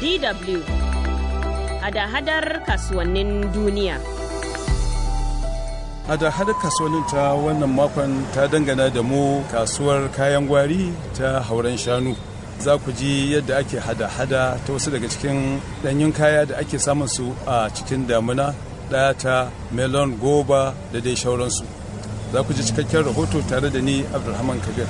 DW hada-hadar kasuwannin duniya. hada-hada kasuwannin ta wannan makon ta dangana da mu kasuwar kayan gwari ta hauren shanu za ku ji yadda ake hada-hada ta wasu daga cikin ɗanyun kaya da ake samun su a cikin damuna ɗata melon goba da dai shauransu za ku ji cikakken rahoto tare da ni abdulrahman kabir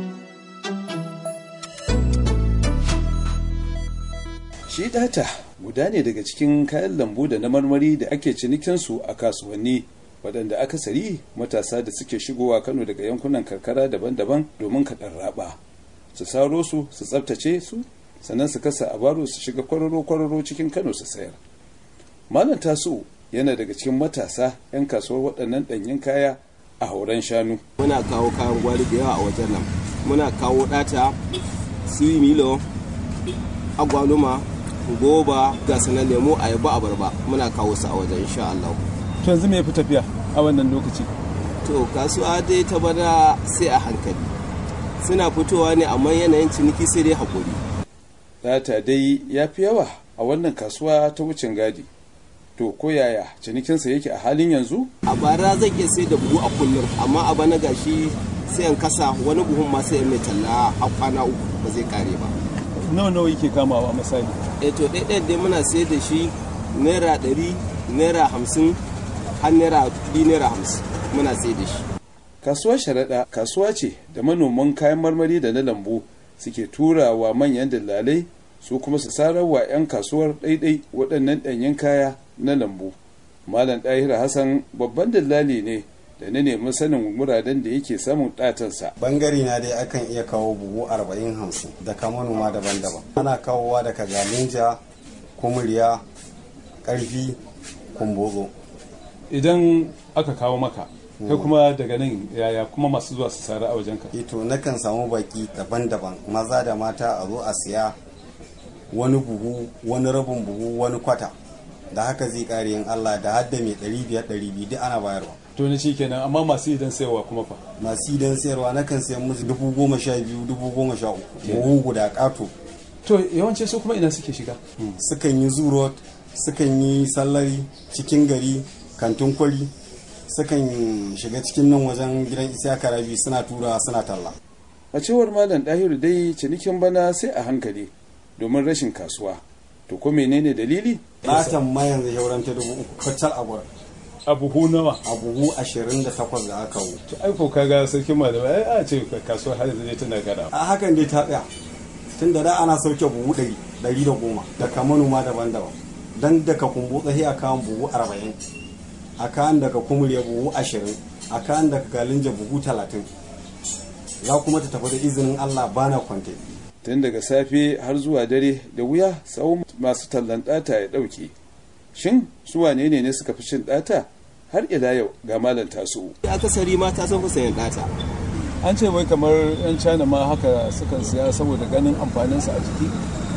shi ɗata guda ne daga cikin kayan lambu da na marmari da ake cinikinsu a kasuwanni waɗanda akasari matasa da suke shigowa kano daga yankunan karkara daban-daban domin kaɗan raba su saro su su tsabtace su sannan su kasa a baro su shiga kwararo-kwararo cikin kano su sayar malam taso yana daga cikin matasa 'yan kasuwar waɗannan ɗanyen kaya a hauren shanu muna kawo kayan gwari da yawa a wajen nan muna kawo ɗata siwi milo agwaluma goba ga sanar lemo ayaba abarba muna kawo su a wajen insha Allah to yanzu me ya fi tafiya a wannan lokaci to kasuwa dai ta bana sai a hankali suna fitowa ne amma yanayin ciniki sai dai haƙuri data dai ya fi yawa a wannan kasuwa ta wucin gadi to ko yaya cinikinsa yake a halin yanzu a bara zan iya sai da buhu a kullum amma a bana gashi sai an kasa wani buhun ma sai mai talla a kwana uku ba zai kare ba nawa nawa yake kamawa misali eh to ɗaiɗaya dai muna sai da shi naira ɗari naira hamsin har naira biyu naira hamsin muna sai da shi kasuwar sharaɗa kasuwa ce da manoman kayan marmari da na lambu suke tura wa manyan dillalai su kuma su sarar wa 'yan kasuwar ɗaiɗai waɗannan ɗanyen kaya na lambu malam ɗahira hassan babban dillali ne da na nemi sanin wuraren da yake samun ɗatansa bangare na dai akan iya kawo buhu arba'in hamsin daga manoma daban-daban ana kawowa daga galinja kumuriya ƙarfi kumbozo idan aka kawo maka kai kuma daga nan yaya kuma masu zuwa su sara a wajen ka ito nakan samu baki daban-daban maza da mata a zo a siya wani buhu wani rabin buhu wani kwata da haka zai kare yin Allah da hadda mai ɗari biyar ɗari biyu duk ana bayarwa to ni shi kenan amma masu idan sayarwa kuma fa masu idan sayarwa nakan sayan musu dubu goma sha biyu dubu goma sha uku buhu guda ƙato to yawanci su kuma ina suke shiga sukan yi zuro sukan yi sallari cikin gari kantin kwari sukan shiga cikin nan wajen gidan isiyaka rabi suna tura suna talla a cewar malam ɗahiru dai cinikin bana sai a hankali domin rashin kasuwa to ko menene dalili ɗatan ma yanzu shauran ta dubu uku kacal a gurin a buhu nawa a buhu ashirin da takwas da aka wu to ai ko kaga sarkin malamai ai a ce kasuwa har yanzu dai tana gada a hakan dai ta tsaya tun da da ana sauke buhu ɗari ɗari da goma daga manoma daban-daban dan daga kumbu tsaye a kawan buhu arba'in a kan daga kumurya buhu ashirin a kan daga galinja buhu talatin za kuma ta tafi da izinin allah bana kwante tun daga safe har zuwa dare da wuya tsawon masu tallan ɗata ya ɗauke shin su wane ne ne suka fi cin ɗata har ila yau ga malam taso akasari mata sun fi sayan ɗata an ce wai kamar yan china ma haka sukan siya saboda ganin amfaninsa a jiki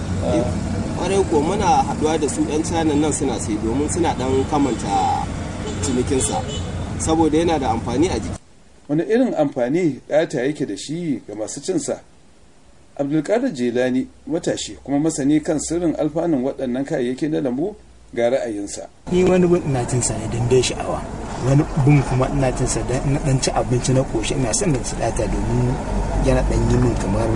ƙwarai ko muna haɗuwa da su 'yan china nan suna sai domin suna ɗan kamanta cinikinsa saboda yana da amfani a jiki wani irin amfani ɗata yake da shi ga masu cinsa abdulkadir jelani matashi kuma masani kan sirrin alfanun waɗannan kayayyaki na lambu ga ra'ayinsa ni wani bin ina cin sa ne don dai sha'awa wani bin kuma ina cin sa don ina dan ci abinci na koshi ina son da sadata domin yana dan yi min kamar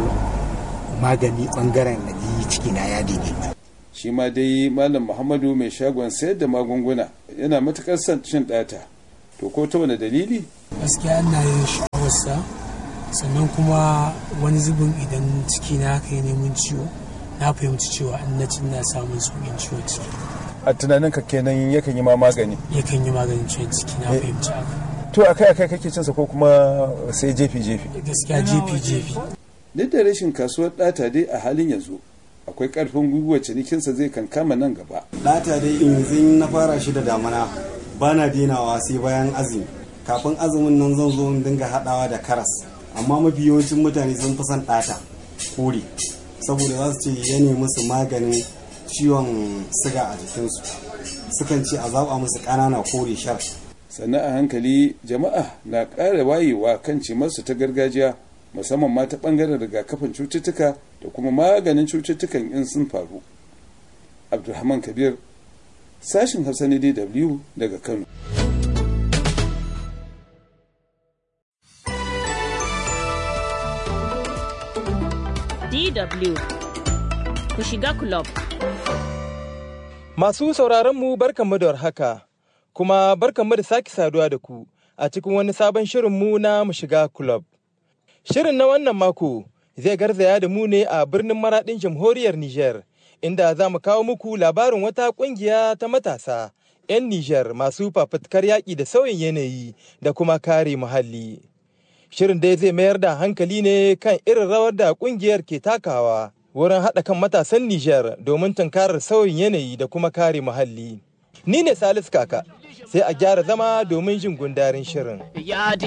magani bangaren na ji ciki na ya daidai shi ma dai malam muhammadu mai shagon sayar da magunguna yana matukar son cin ɗata to ko ta wani dalili gaskiya ina yin sha'awarsa sannan kuma wani zubin idan ciki na haka neman ciwo na fahimci cewa in na cin na samun sauƙin ciwo ciki a tunanin ka kenan yakan yi ma magani yakan yi maganin ciwon ciki na fahimci haka to akai akai kake cinsa ko kuma sai jefi jefi gaskiya jefi jefi duk da rashin kasuwar ɗata dai a halin yanzu akwai ƙarfin gwiwa cinikinsa zai kankama nan gaba ɗata dai yanzu na fara shi da damana ba na denawa sai bayan azumi kafin azumin nan zan zo in dinga haɗawa da karas amma mafi yawancin mutane sun fi son ɗata kore saboda za su ce ya nemi su maganin ciwon siga a jikinsu sukan ce a zaɓa musu ƙanana kore shar sannan a hankali jama'a na ƙara wayewa kan cimarsu ta gargajiya musamman ma ta ɓangaren rigakafin cututtuka da kuma maganin cututtukan in sun faru abdulrahman kabir sashin hausa na dw daga kano DW ku shiga club. Masu sauraronmu barkanmu da warhaka, kuma barkanmu da sake saduwa da ku a cikin wani sabon shirinmu na mu shiga club. Shirin na wannan mako zai garzaya da mu ne a birnin maraɗin jamhuriyar Nijar, inda za mu kawo muku labarin wata ƙungiya ta matasa 'yan Nijar masu fafutukar yaƙi da sauyin yanayi da kuma kare muhalli. Shirin dai zai mayar da hankali ne kan irin rawar da ƙungiyar ke takawa wurin haɗa kan matasan Nijar domin tunkarar sauyin yanayi da kuma kare muhalli. Ni ne Salisu Kaka, sai a gyara zama domin jin gundarin shirin.